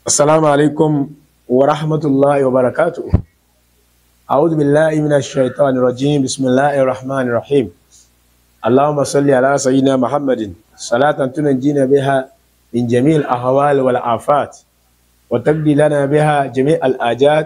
السلام عليكم ورحمة الله وبركاته أعوذ بالله من الشيطان الرجيم بسم الله الرحمن الرحيم اللهم صل على سيدنا محمد صلاة تنجينا بها من جميع الأهوال والآفات وتقضي لنا بها جميع الآجات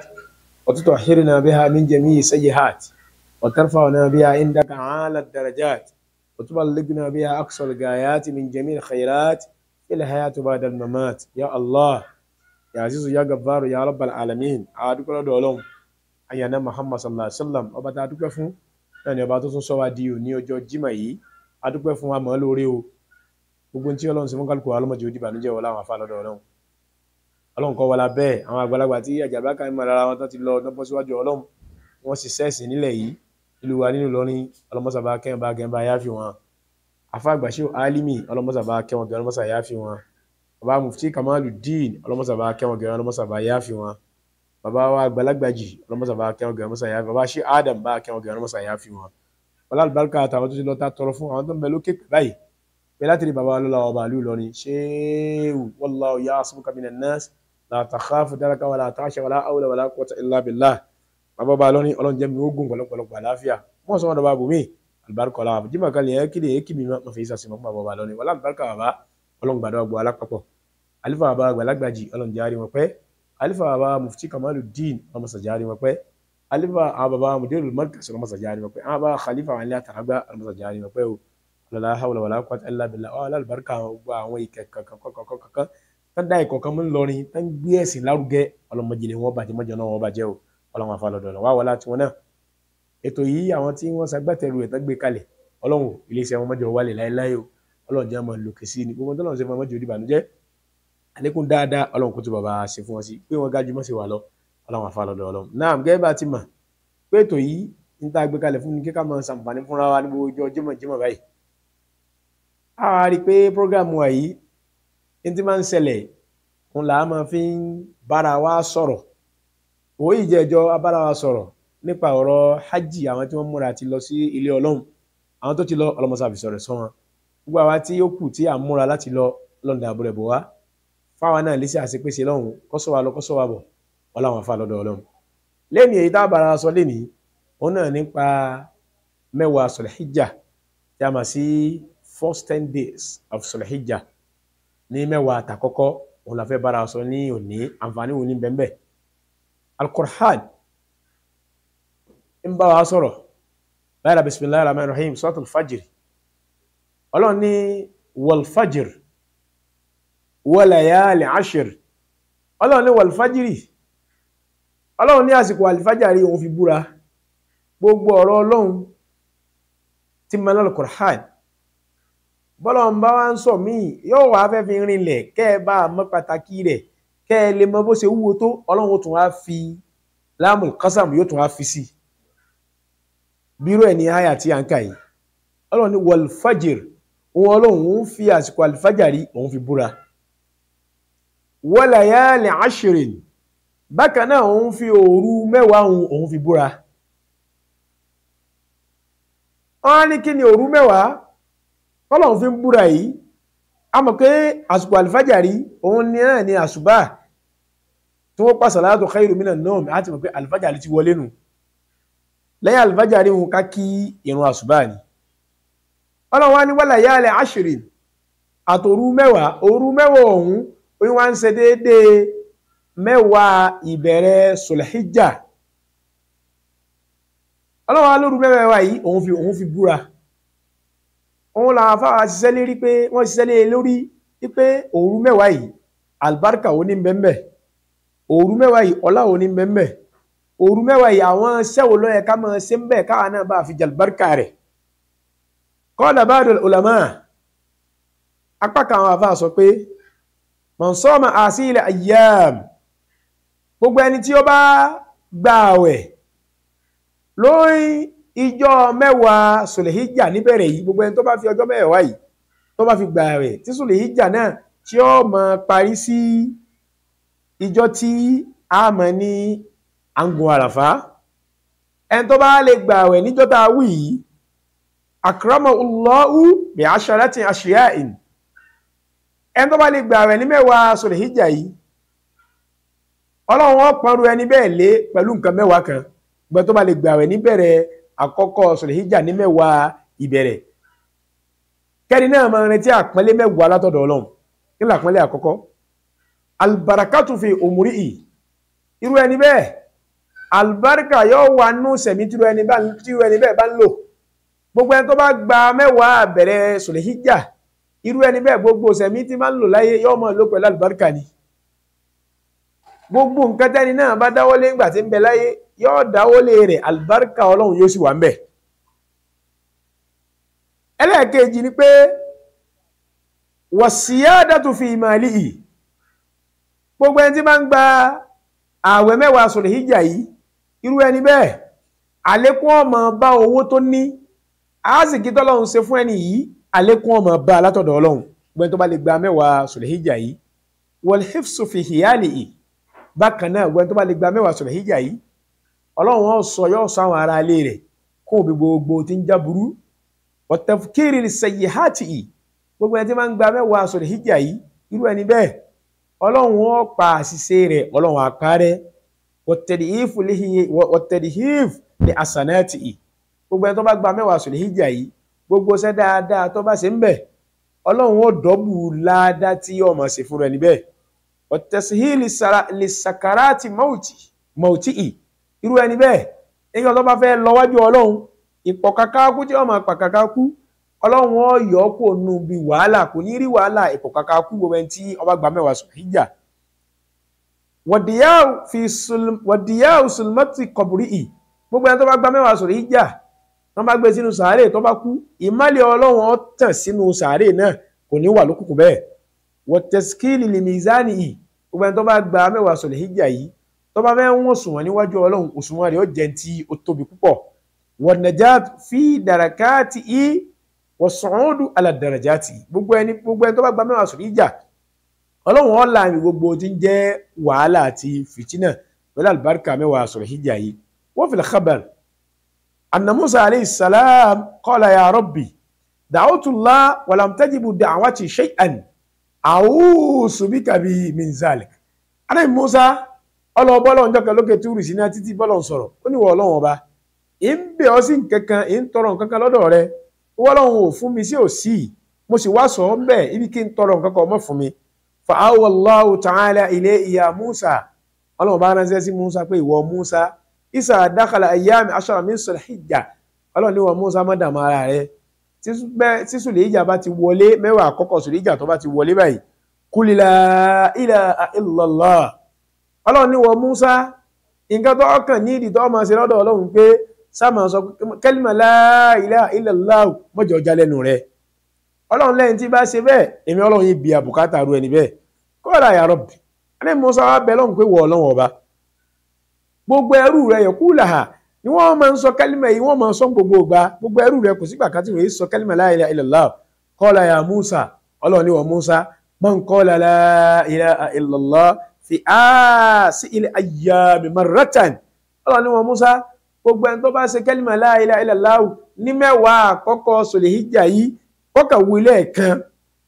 وتطهرنا بها من جميع السيئات وترفعنا بها عندك أعلى الدرجات وتبلغنا بها أقصى الغايات من جميع الخيرات في الحياة بعد الممات يا الله يا عزيز يا جبار يا رب العالمين أدوك لدولهم أيانا محمد صلى الله عليه وسلم ọba tá a dúpẹ́ fún náà ni ọba tó tún sọ wá di òní ọjọ́ Jímọ̀ yìí a dúpẹ́ fún wa mọ́ lórí o gbogbo tí Ọlọ́run sì fún kálukú wa lọ́mọdé òdìbà níjẹ́ wọlé àwọn afá lọ́dọ̀ Ọlọ́run Ọlọ́run kọ́ wọlá bẹ́ẹ̀ àwọn àgbàlagbà tí àjàbá kan mọ̀ lára wọn tó ti lọ lọ́bọ́ síwájú Ọlọ́run wọ́n sì sẹ́ẹ̀sì nílẹ̀ yìí ìlú wa nínú Ìlọrin ọlọ́mọsàbá kẹ́hìn bá gẹ́hìn bá yáfi wọn afa àgbàṣe alimi ọlọ́mọsàbá kẹ́wọn gẹ́hìn ọlọ́mọsà yáfi wọn bàbá mufti Kamaluddin ọlọ́mọsàbá kẹ́wọn gẹ́hìn ọlọ́mọsàbá yáfi wọn bàbá wa àgbàlagbàjì ọlọ́mọsàbá kẹ́wọn gẹ́hìn ọlọ́mọsà yáfi bàbá ṣe Adam bá kẹ́wọn gẹ́hìn ọlọ́mọsà yáfi wọn wọlé àlùbáríkà àtàwọn tó ti lọ ta tọrọ fún àwọn tó ń bẹ lókè báyìí bẹ́ẹ̀ láti rí bàbá wa lọ́la ọba àlú Ìlọrin ṣéwù wallahu ya'simuka minan nas la takhafu daraka wala takhsha wala hawla wala quwwata illa billah bàbá ọba lọ́rin ọlọ́run jẹ́ mi ó gùn pọ̀lọpọ̀lọpọ̀ àláfíà wọ́n sọ wọn dọ̀bà bùnmí àlùbáríkà ọ̀la àbújí màkà lè ẹ́ kéde èkì mi máa fi ìsàsìn mọ́ bàbá ọba lọ́rin wọlé àlùbáríkà bàbá ọlọ́run gbàdọ̀ ọgbọ̀ alápapọ̀ alifa bàbá àgbàlagbàjì ọlọ́run járe wọn pẹ́ alifa bàbá mufti Kamaluddin ọlọ́mọsà járe wọn pẹ́ alifa bàbá mudirul markaz ọlọ́mọsà járe wọn pẹ́ àwọn bàbá khalifa àwọn ilé àtàràgbà ọlọ́mọsà járe wọn pẹ́ o lọ́la hawla wàlá quwwata illa billah ọ̀ alábàárikà gbogbo àwọn ìkẹ́ kankan tán dá ìkọ̀kan mú lọrin tán gbé ẹ̀sìn lárugẹ ọlọ́mọdé wọn bàjẹ́ mọ́jọ náà wọn bàjẹ́ o ọlọ́run afálọ́dọ̀ ọ̀nà wá wọlá tiwọn náà ètò yìí àwọn tí wọ́n ṣagbátẹrù ẹ̀ tán gbé kalẹ̀ ọlọ́run iléeṣẹ́ wọn mọ́jọ wálé láéláé o ọlọ́run jẹ́ ọmọ lòkè sí ni gbogbo tọ́lọ́run ṣe fún ọmọdé òdìbànújẹ́ àlékún dáadáa ọlọ́run kó tó bàbá ṣe fún wọn sí pé wọ́n gájú mọ́ sí wa lọ ọlọ́run afálọ́dọ̀ ọlọ́run náà gẹ́gẹ́ bá ti mọ̀ pé ètò yìí ń tá gbé kalẹ̀ fún ni kíkà máa ṣàǹfààní fúnra wa ní gbogbo ọjọ́ jímọ̀ jímọ̀ báyìí a rí i pé prógrámù wa yìí ní ti máa ń ṣẹlẹ̀ òun là á máa fi ń bára wa sọ̀rọ̀ òun ìjẹ́jọ́ abára wa sọ̀rọ̀ nípa ọ̀rọ̀ hajj àwọn tí wọ́n múra ti lọ sí ilé ọlọ́run àwọn tó ti lọ ọlọ́mọsàbí sọ̀rọ̀ sọ wọn gbogbo àwa tí ó kù tí à ń múra láti lọ lọ́ndà àbúrẹ̀ bò wá fáwọn náà lè ṣe àṣepèsè lọ́hùn kọ́sọ́ wa lọ kọ́sọ́ wa bọ̀ wọ́n láwọn afá lọ́dọ̀ ọlọ́run lẹ́nu èyí tá a bára wa sọ lẹ́nìí òun náà nípa mẹ́wàá sọ̀lẹ́híjà tí a mọ̀ sí first ten days of sọ̀lẹ́híjà ní mẹ́wàá àtàkọ́kọ́ òun la fẹ́ bára wa sọ ní òní àǹfààní wo ní bẹ́ẹ̀ bẹ́ẹ̀ alqur'an ń bá wa sọ̀rọ̀ lára bisimilahi rahman rahim suratul fajr ọlọ́run ní walfajr walayali ashir ọlọ́run ní walfajri ọlọ́run ní àsìkò alifajari òun fi búra gbogbo ọ̀rọ̀ ọlọ́run tí mọ́ lọ́lọ́ qur'an bọ́lọ́run bá wá ń sọ míì yóò wá fẹ́ fi rinlẹ̀ kẹ́ ẹ bá mọ̀ pàtàkì rẹ̀ kẹ́ ẹ lè mọ bó ṣe wúwo tó ọlọ́run tún wá fi láàmù kásàmù yóò tún wá fi sí bírò ẹ̀ ní àyà tí a ń kà yìí ọlọ́run ní wọlfàjìr òun ọlọ́run ń fi àsìkò àlìfàjàrí òun fi búra walayali ashrin bákan náà òun fi òru mẹ́wàá òun fi búra wọ́n á ní kí ni òru mẹ́wàá ọlọ́run fi ń búra yìí a mọ̀ pé àsìkò àlìfàjàrí òun ní náà ní àsùbá tí wọ́n pa salatu khairu minan nawm àti mọ̀ pé alifájàrí ti wọlé nù lẹ́yìn alifájàrí wọn ká kí ìrun àṣùbá ni ọlọ́run wá ní walayali ashrin àtòru mẹ́wàá òru mẹ́wàá ọ̀hún oyin wá ń ṣe déédéé mẹ́wàá ìbẹ̀rẹ̀ sulhijja ọlọ́run wá lóru mẹ́wàá yìí òun fi òun fi búra òun làwọn afáwà ṣiṣẹ́ lérí pé wọ́n ṣiṣẹ́ lé lórí wípé òru mẹ́wàá yìí albarka ó ní bẹ́ẹ̀ bẹ́ẹ̀ òru mẹ́wàá yìí ọlá òní mẹ́mẹ́ òru mẹ́wàá yìí àwọn sẹ́wò lọ́yẹ ká máa ṣe ń bẹ̀ káwa náà bá fi jàlbárkà rẹ̀ qala ba'dul ulama apá kan àwọn àfa sọ pé man sama asila ayyam gbogbo ẹni tí ó bá gba àwẹ̀ lórí ìjọ mẹ́wàá sùlẹ̀híjà níbẹ̀rẹ̀ yìí gbogbo ẹni tó bá fi ọjọ́ mẹ́wàá yìí tó bá fi gba àwẹ̀ tí sùlẹ̀híjà náà tí ó máa parí sí ìjọ tí a mọ̀ ní angun àràfá ẹni tó bá lè gbà àwẹ̀ níjọ́ tá a wí yìí akrama Allahu bi asharatin ashiya'in ẹni tó bá lè gbà àwẹ̀ ní mẹ́wàá Sulhijja yìí ọlọ́run ó pọ́nrú ẹni bẹ́ẹ̀ lé pẹ̀lú nǹkan mẹ́wàá kan gbọ́n tó bá lè gbààwẹ̀ níbẹ̀rẹ̀ àkọ́kọ́ sọ̀lẹ̀híjà ní mẹ́wàá ìbẹ̀rẹ̀ kẹ́ni náà máa retí àpọ́nlé mẹ́wàá látọ̀dọ̀ ọlọ́run kí ni àpọ́nlé àkọ́kọ́ albarakatu fi òmùrí ì irú ẹni bẹ́ẹ̀ albarka yóò wà nù sẹ̀mí tí irú ẹni bẹ́ẹ̀ bá ń lò gbogbo ẹni tó bá gba mẹ́wàá bẹ̀rẹ̀ sọ̀lẹ̀híjà irú ẹni bẹ́ẹ̀ gbogbo sẹ̀mí tí máa ń lò láyé yóò máa lò pẹ̀lú albarka ni gbogbo nǹkan tẹ́ni náà bá dáwọ́lé ńgbà tí ń bẹ láyé yóò dáwọ́lé rẹ̀ albarka ọlọ́run yóò sì wà ń bẹ̀ ẹlẹ́ẹ̀kejì ni pé wasiyadatu fi malihi gbogbo ẹni tí máa ń gba ààwẹ̀ mẹ́wàá sọ̀rọ̀ hijja yìí irú ẹni bẹ́ẹ̀ àlékún ọmọ bá owó tó ní àásìkí tọ́lọ́run ṣe fún ẹni yìí àlékún ọmọ bá látọ̀dọ̀ ọlọ́run gbẹ́ni tó bá lè gba mẹ́wàá sọ̀rọ̀ hijja yìí wal hifsu fi hiyalihi bákan náà gbẹ́ni tó bá lè gba mẹ́wàá sọ̀rọ̀ hijja yìí ọlọ́run ó sọ yóò sọ àwọn ará ilé rẹ̀ kó bí gbogbo tí ń já burú wọ́tẹ̀fukiri sayihati yìí gbogbo ẹni tí máa ń gba mẹ́wàá sọ̀rọ̀ hijja yìí irú ẹni bẹ́ẹ̀ ọlọ́run ó pa àṣìṣe rẹ̀ ọlọ́run àparẹ́ wọ́tẹ̀dìhìf ní àsànáàtì yìí gbogbo ẹni tó bá gba mẹ́wàá sọ̀rọ̀ hijja yìí gbogbo ṣẹ́ dáadáa tó bá ṣe ń bẹ̀ ọlọ́run ó dọ́bù láàdá tí yóò máa ṣe fún rẹ̀ níbẹ̀ wọ́tẹ̀síhìlì sakarati mauti yìí irú ẹni bẹ́ẹ̀ nígbà tó bá fẹ́ lọ wájú ọlọ́run ìpọ̀ kakáku tí wọ́n máa pa kakáku ọlọ́run ó yọ ọ́ kó nu bí wàhálà kò ní rí wàhálà ìpọ̀ kakáku gbogbo ẹni tí ọba gba mẹ́wàá sọ̀rọ̀ hijja wọ̀dìyà òsùlùmọ́tì kọ̀bùrì ì gbogbo ẹni tó bá gba mẹ́wàá sọ̀rọ̀ hijja tó bá gbé sínú sàárè tó bá kú ìmálẹ̀ ọlọ́run ó tàn sínú sàárè náà kò ní wà lókùnkùn bẹ́ẹ̀ wọ̀tẹ̀skìlì lìmìzánì ì gbogbo ẹni tó bá gba mẹ́wàá sọ̀rọ̀ hijja yìí tó bá fẹ́ wọ́n sùn wọ́n níwájú ọlọ́run òṣùwọ̀n rẹ̀ ó jẹ́ tí ó tóbi púpọ̀ wọ̀nàját fi dàràkáàtì í wọ̀sùnúdù alàdàràjáàtì gbogbo ẹni gbogbo ẹni tó bá gba mẹ́wàá sọ̀rọ̀ ìjà ọlọ́run ó là àmì gbogbo tí ń jẹ́ wàhálà àti fìtínà pẹ̀lú àlùbáríkà mẹ́wàá sọ̀rọ̀ ìjà yìí wọ́n fi lẹ́kàbàr anna musa alayhi salam qala ya rabbi da'awtullah walam tajibu da'wati shay'an a'udhu bika bi min zalik anabi musa ọlọ́ọ̀bọ́lọ́ ọjọ́ kan lókè túrì sí náà títí bọ́lọ̀ sọ̀rọ̀ ó ní wọ ọlọ́run ọba ì ń bẹ̀ ọ́ sí nkankan ì ń tọrọ nkankan lọ́dọ̀ rẹ wọ́n ọlọ́run ò fún mi sí òsì mo sì wá sọ ọ́ bẹ́ẹ̀ ibi kí n tọrọ nkankan ọmọ fún mi fa awallahu ta'ala ilé ìyá musa ọlọ́run bá ránṣẹ́ sí musa pé ìwọ musa isa dakhala ayyami ashara min sulhijja ọlọ́run ní wọ musa má dààmú ara rẹ tí sùlẹ̀ìjà bá ti wọlé mẹ́wàá àkọ́kọ́ sùlẹ̀ìjà tó bá ti wọlé báyìí qul la ilaha illallah ọlọ́run ní wọ Musa nǹkan tó ọkàn ní ìdí tó ọmọ ṣe lọ́dọ̀ ọlọ́run pé sáàmà sọ kẹ́lìmọ̀ la ilaha illallah mọ́jọ ọjà lẹ́nu rẹ̀ ọlọ́run lẹ́yìn tí bá ṣe bẹ́ẹ̀ èmi ọlọ́run yìí bí àbùkátà ru ẹni bẹ́ẹ̀ kọ́ọ̀dà ya Rabbi ẹni Musa wá bẹ lọ́run pé wọ ọlọ́run ọba gbogbo ẹrú rẹ̀ yẹ kú làhà ni wọ́n máa ń sọ kẹ́lìmọ̀ yìí wọ́n máa ń sọ gbogbo ìgbà gbogbo ẹrú rẹ̀ kò sígbà kan tí wọ́n yìí sọ kẹ́lìmọ̀ la ilaha illallah qala ya Musa ọlọ́run ní wọ Musa man qala la ilaha illallah fi áàsì ilẹ̀ ayyami marratan ọlọ́run ní wọn Musa gbogbo ẹni tó bá ṣe kẹ́lìmà la ilaha illallah ní mẹ́wàá àkọ́kọ́ sọlẹ̀ hijja yìí kọ́kà wí lẹ́ẹ̀kan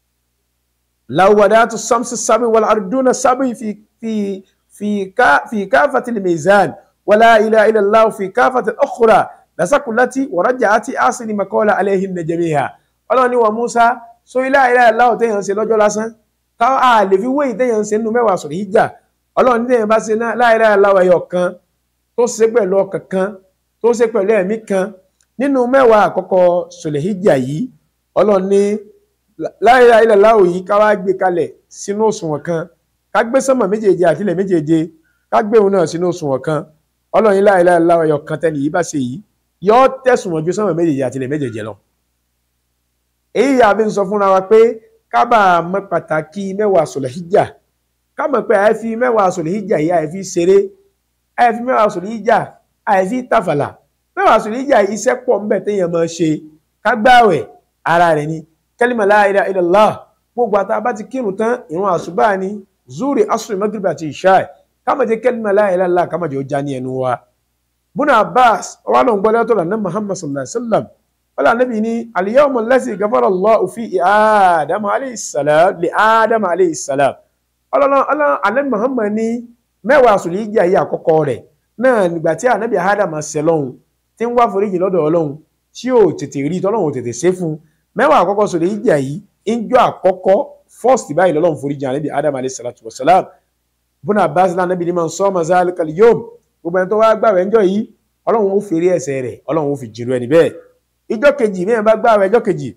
lawwadatu samsi sábì wal arduna sábì fi fi fi ká fi káfàtì mizan wala ilaha illallah fi káfàtì ukhra lasakulati waraja'ati asini makola alayhinna jami'a ọlọ́run ní wọn Musa so ilaha illallah tẹ̀yàn ṣe lọ́jọ́ lásán káwọn a lè fi wéyìí téèyàn ń ṣe nínú mẹ́wàá sọ̀rọ̀ hijja ọlọ́run téèyàn bá ṣe la ilaha illallah ẹyọ kan tó ṣe pẹ̀lú ọkàn kan tó ṣe pẹ̀lú ẹ̀mí kan nínú mẹ́wàá àkọ́kọ́ sọ̀rọ̀ hijja yìí ọlọ́run ní la ilaha illallah yìí ká wá gbé kalẹ̀ sínú òṣùwọ̀n kan ká gbé sánmà méjèèje àtìlẹ̀ méjèèje ká gbé òun náà sínú òṣùwọ̀n kan ọlọ́run ní la ilaha illallah ẹyọ kan tẹ́ni yìí bá ṣe yìí yọ tẹ̀sùn wọn ju sánmà méjèèje àtìlẹ̀ méjèèje lọ èyí yàrá fi ń sọ fúnra wa pé kábà mọ̀ pàtàkì mẹ́wàá sọ̀lẹ̀ hijja ká mọ̀ pé àìfi mẹ́wàá sọ̀lẹ̀ hijja yìí àìfi ṣeré àìfi mẹ́wàá sọ̀lẹ̀ hijja àìfi tàfàlà mẹ́wàá sọ̀lẹ̀ hijja yìí iṣẹ́ pọ̀ ńbẹ̀ téèyàn máa ṣe kágbáwẹ̀ ara rẹ̀ ni kẹ́límà la ilaha illallah gbogbo àtà bá ti kírun tán ìrun àṣùbà ni zuri asri maghrib àti ìṣá ká má jẹ́ kẹ́límà la ilaha illallah ká má jẹ́ ó já ní ẹnu wa. bùnà abbas ọwọ́ àlọ́ ń gbọ́ lẹ́tọ̀ lànà muhammad sallallahu alayhi wa sallam wala nabi ni al-yawmu allazi ghafara Allahu fi Adam alayhi salam li Adam alayhi salam ọlọ́run ọlọ́run anabi Muhammad ní mẹ́wàá sùlìjà yìí àkọ́kọ́ rẹ̀ náà nígbà tí ànábì ádámà ṣẹ̀ lọ́hùn tí ń wá foríjì lọ́dọ̀ ọlọ́hun tí ò tètè rí tọ́lọ́hun ò tètè ṣe fún un mẹ́wàá àkọ́kọ́ sùlìjà yìí ń jọ àkọ́kọ́ first báyìí lọ́lọ́hun foríjì ànábì ádámà alayhi salatu wa salam bùnà abbas náà ànábì ní man sọ́ọ́mà zalikal yom gbogbo ẹni tó wá gbàwẹ̀ ńjọ́ yìí ọlọ́run ó fèrè ẹ̀ṣẹ̀ rẹ̀ ọlọ́run ó fi jìnnú ẹni bẹ́ẹ̀ ìjọ́ kejì mẹ́rin bá gbàwẹ̀ ìjọ́ kejì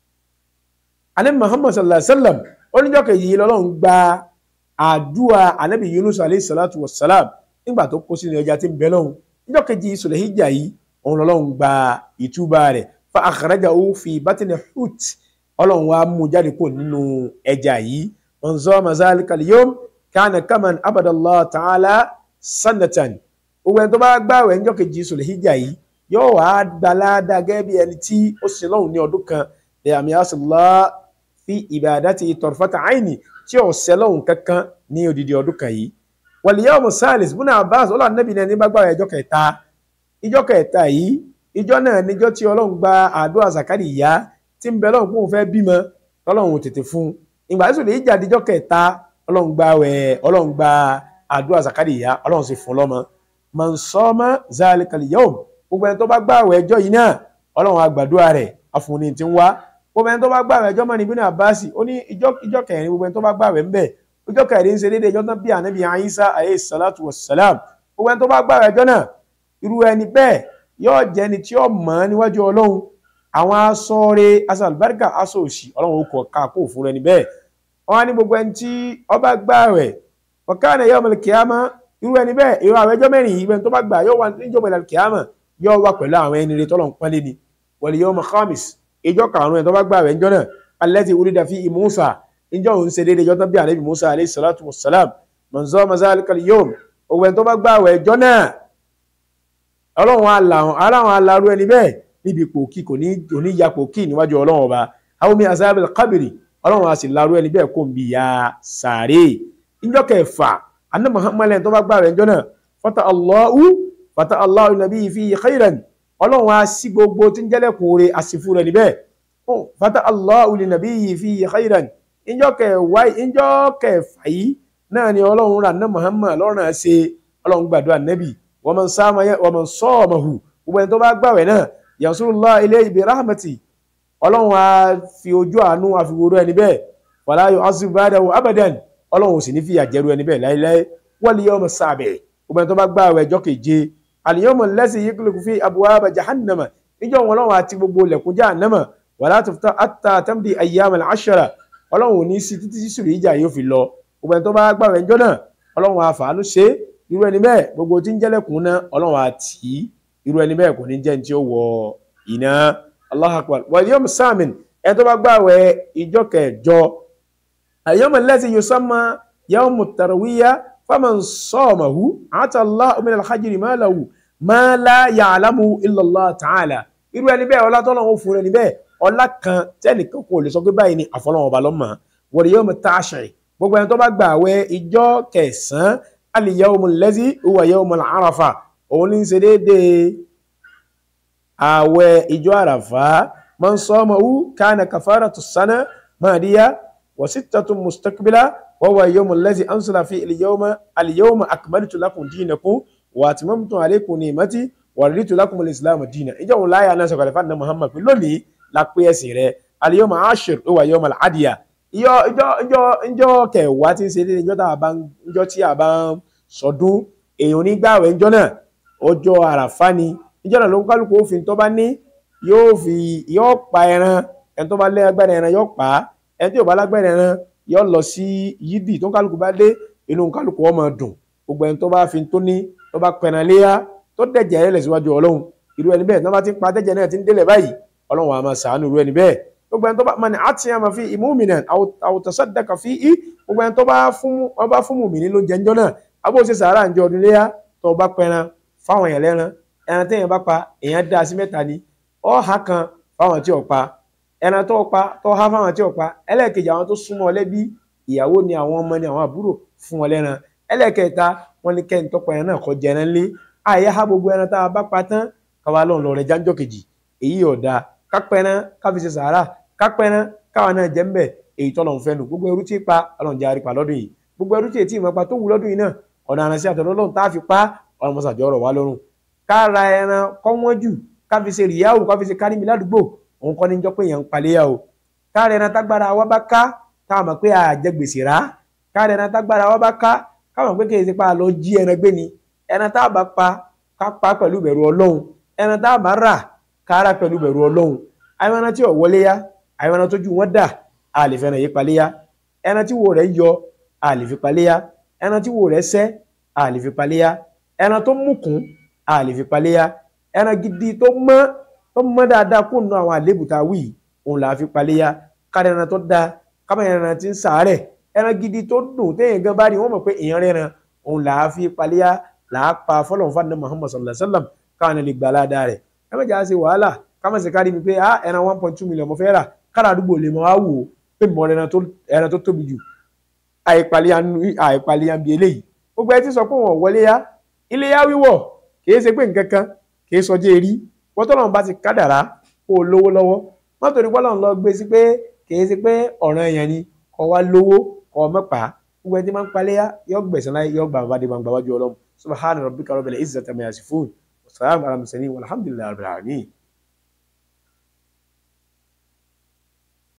anabi muhammad sallallahu alaihi wa sallam oníjọ́ kejì yìí lọ́lọ́run gba àdúrà anabi yunus alayhi salatu wa salam nígbà tó kó sínú ẹja tí ń bẹ lọ́hùn ìjọ́ kejì sùlẹ̀híjà yìí òun lọ́lọ́run gba ìtúbà rẹ̀ fa akhrajahu fi batni hut ọlọ́run wa mú jáde kó nínú ẹja yìí man zama zalikal yawm kana kaman abadallah ta'ala sanatan gbogbo ẹni tó bá gbààwẹ̀ níjọ́ kejì sùlẹ̀híjà yìí yóò wá gbalada gẹ́gẹ́ bí ẹni tí ó ṣe lọ́hùn ní ọdún kan lè àmì àṣìlá fi ibadati tarfata aini tí ò ṣe lọ́hùn kankan ní odidi ọdún kan yìí wal yawmu salis bùnà abbas ọlọ́run nẹ́bí náà ní bá gbààwẹ̀ ìjọ́ kẹta ìjọ́ kẹta yìí ìjọ́ náà níjọ́ tí ọlọ́run gba àdúrà zakari ìyá tí ń bẹ lọ́hùn kó fẹ́ bímọ ọlọ́run tètè fún ìgbà tí sùlẹ̀híjà díjọ́ kẹta ọlọ́run gba àwẹ̀ ọlọ́run gba àdúrà zakari ìyá ọlọ́run sì fún lọ́mọ man sọ́mọ́ zalikal yawm gbogbo ẹni tó bá gbààwẹ̀ ẹjọ́ yìí náà ọlọ́run àgbàdúrà rẹ̀ afúnni tí ń wá gbogbo ẹni tó bá gbààwẹ̀ ẹjọ́ mọ́ni ibn Abbas ó ní ìjọ́ kẹrin gbogbo ẹni tó bá gbààwẹ̀ ń bẹ̀ ìjọ́ kẹrin ń ṣe déédéé ẹjọ́ tán bí ànábì Isa alayhi salatu wassalam gbogbo ẹni tó bá gbààwẹ̀ ẹjọ́ náà irú ẹni bẹ́ẹ̀ yóò jẹ́ ẹni tí ó mọ̀ níwájú ọlọ́run àwọn aṣọ rẹ̀ aṣọ àlùbáríkà aṣọ òṣì ọlọ́run ó kọ̀ ká kó fún ẹni bẹ́ẹ̀ wọ́n á ní gbogbo ẹni tí ó bá gbààwẹ̀ wa kana yawmal qiyamah irú ẹni bẹ́ẹ̀ irú àwọn ẹjọ́ mẹ́rin yìí bẹ́ẹ̀ tó bá gbà yóò wà níjọba ìlànà kìámà yóò wà pẹ̀lú àwọn ẹni rẹ tọ́lọ̀ ń pọ́nlé ni wal yawm khamis ìjọ karùn-ún ẹ̀ tó bá gbà rẹ̀ ńjọ́ náà allati ulida fi Musa ìjọ òun ṣe déédéé ìjọ tán bí ànábì Musa alayhi salatu wassalam man zama zalikal yawm òwe tó bá gbà rẹ̀ ẹjọ́ náà ọlọ́run aláwọn alárú ẹni bẹ́ẹ̀ níbi pòkì kò ní ya pòkì níwájú ọlọ́run ọba àwọn mi azabil qabri ọlọ́run a sì larú ẹni bẹ́ẹ̀ kó ń bi ya sàárè ìjọ kẹfà anna muhammad lẹ́yìn tó bá gbà rẹ̀ ńjọ́ náà fata allahu fata allahu nabi fi khairan ọlọ́run á sí gbogbo tí ń jẹ́lẹ̀ kóore àsìfú rẹ̀ níbẹ̀ fata allahu nabi fi khairan ìjọ kẹwàá ìjọ kẹfà yìí náà ni ọlọ́run rà anna muhammad lọ́rùn á ṣe ọlọ́run gbàdúrà nabi wa man sama wa man samahu gbogbo ẹni tó bá gbà rẹ̀ náà yansurullah ilayhi bi rahmati ọlọ́run á fi ojú àánú àfiwòrò ẹni bẹ́ẹ̀ wala yu'azzib ba'dahu abadan ọlọ́run ò sì ní fìyà jẹ́rú ẹni bẹ́ẹ̀ láéláé wal yawm sábẹ̀ gbogbo ẹni tó bá gbààwẹ̀ ọjọ́ keje al yawm allazi yughliqu fi abwaba jahannama níjọ́ wọn ọlọ́run àti gbogbo ilẹ̀kùn jahannama wala tuftah hatta tamdi ayyam al ashara ọlọ́run ò ní sí títí sí sùrù ìjà yóò fi lọ gbogbo ẹni tó bá gbààwẹ̀ ọjọ́ náà ọlọ́run àfàánú ṣe irú ẹni bẹ́ẹ̀ gbogbo tí ń jẹ́lẹ̀kùn náà ọlọ́run àti irú ẹni bẹ́ẹ̀ kò ní jẹ́ ní tí ó wọ iná Allahu akbar wal yawm samin ẹni tó bá gbààwẹ̀ ìjọ kẹjọ اليوم الذي يسمى يوم التروية فمن صامه عطى الله من الحجر ما له ما لا يعلمه إلا الله تعالى irú ẹni bẹ́ẹ̀ ọlá tọ́lọ́run fún ẹni bẹ́ẹ̀ ọlá kan tẹ́nìkan kò lè sọ pé báyìí ni àfọlọ́wọn ọba lọ́mọ wal yawm at-tashri gbogbo ẹni tó bá gbà àwẹ̀ ìjọ kẹsàn-án al-yawm allazi huwa yawm al-arafa òun ní í ṣe déédéé àwẹ̀ ìjọ àràfà man samahu kana kafaratu sana madiya وستة مستقبلة وهو يوم الذي أنزل فيه اليوم اليوم أكملت لكم دينكم وأتممت عليكم نعمتي ورضيت لكم الإسلام دينا إجا ولا يا ناس قال فان محمد في لولي لا كويسي اليوم عاشر هو يوم العدية ìjọ ìjọ ìjọ ìjọ kẹwàá tí ń ṣe déédéé ìjọ tá a bá ń ìjọ tí a bá ń sọdún èèyàn onígbàwẹ̀ ìjọ náà ọjọ́ àràfá ni ìjọ náà ló ń kálukú òfin tó bá ní yóò fi yóò pa ẹran ẹni tó bá lé agbára ẹran yóò pa á ẹni tí ò bá lágbára ẹran yóò lọ sí yídì tó ń kálukú bá dé inú kálukú ọmọ dùn gbogbo ẹni tó bá fi tó ní tó bá pẹ̀nà léyà tó dẹ̀jẹ̀ rẹ̀ síwájú ọlọ́run irú ẹni bẹ́ẹ̀ tó bá ti pa dẹ̀jẹ̀ náà ti ń délẹ̀ báyìí ọlọ́run àá máa sàánú irú ẹni bẹ́ẹ̀ gbogbo ẹni tó bá mọ ni àti àmà fi ìmúmìnà àwòtọ́sọ́dẹ̀kà fi í gbogbo ẹni tó bá fún wọn bá fún mùmìnì ló jẹ́ ńjọ́ náà abó ṣe sàárà ńjọ ọdún léyà tó bá pẹran fáwọn èèyàn lẹ́ran ẹran téèyàn bá pa èèyàn dá sí mẹ́ta ni ọ̀hà kan fáwọn tí ò pa ẹran tó pa tó há fáwọn tí ò pa ẹlẹ́ẹ̀kejì àwọn tó súnmọ́ lẹ́bí ìyàwó ni àwọn ọmọ ni àwọn àbúrò fún wọn lẹ́ran ẹlẹ́ẹ̀kẹta wọn ní kẹ́ni tọ́pọ̀ ẹran náà kọ́ jẹ ẹran lé àyè ha gbogbo ẹran tá a bá pa tán káwa lọ́n lọ rẹ̀ jáńjọ́ kejì èyí ọ̀dà kápẹ́ran káfi ṣe sàárà kápẹ́ran káwa náà jẹ́ ńbẹ̀ èyí tọ́lọ̀ ń fẹ́nu gbogbo ẹrú tí pa ọlọ́run jẹ́ àrípa lọ́dún yìí gbogbo ẹrú tí ètí ìmọ̀pá tó wù lọ́dún yìí náà ọ̀nà àránṣẹ́ àtọ̀dọ̀ ọlọ́run tá a fi pa ọlọ́mọsàjọ́ ọ̀rọ̀ wa lọ́rùn ká ra ẹran kọ́ wọ́n jù ká fi ṣe rìyáwó ká fi ṣe kárí mi ládùúgbò òun kọ́ ní jọ́ pé èèyàn ń paléyà o ká ra ẹran tágbára wa bá ká ká mọ̀ pé àjẹ gbèsè rà ká ra ẹran tágbára wa bá ká ká mọ̀ pé kì í ṣe pa lọ jí ẹran gbé ni ẹran tá a bá pa ká pa pẹ̀lú bẹ̀rù ọlọ́run ẹran tá a bá rà ká rà pẹ̀lú bẹ̀rù ọlọ́run àwọn ẹran tí ò wọlé yá àwọn ẹran tójú wọn dà a lè fẹ́ràn yí paléyà ẹran tí wo rẹ̀ yọ a lè fi paléyà ẹran tí wo rẹ̀ sẹ́ a lè fi paléyà ẹran tó mùkún a lè fi paléyà ẹran gidi tó mọ́ tó mọ́ dáadáa kó nu àwọn àlébù tá a wí òun là á fi paléyà kára ẹran tó dáa kábà ẹran tí ń sàárẹ̀ ẹran gidi tó dùn téèyàn gan bá rí wọn mọ̀ pé èèyàn rẹran òun là á fi paléyà là á pa fọlọ́n fún Muhammad sallallahu alayhi wa sallam káwọn lè gbà ládàá rẹ̀ ẹ má jà á ṣe wàhálà káwọn sì kárí mi pé ah ẹran one point two million mo fẹ́ rà kára àdúgbò lè mọ á wò ó pé mọ ẹran tó tóbi jù àìpàlẹ́yà bí eléyìí gbogbo ẹ ti sọ pé wọn wọlé yá ilé yá wíwọ̀ kìí ṣe pé nǹkan kan kìí sọjọ́ erí wọ́n tọ́lọ́run bá ti kádàrá kó o lówó lọ́wọ́ wọ́n torí pọ́lọ́run lọ gbé sí pé kìí ṣe pé ọ̀ràn èèyàn ni kọ́ wá lówó kọ́ ọ mọ́pà gbogbo ẹ ti máa ń palẹ́ yá yọ gbẹ̀sán láyé yọ gbà bàbá dé gbàgbà wájú ọlọ́run subhana rabbika rabbil izzati amma yasifun wa salamun ala mursalin walhamdulillahi rabbil alamin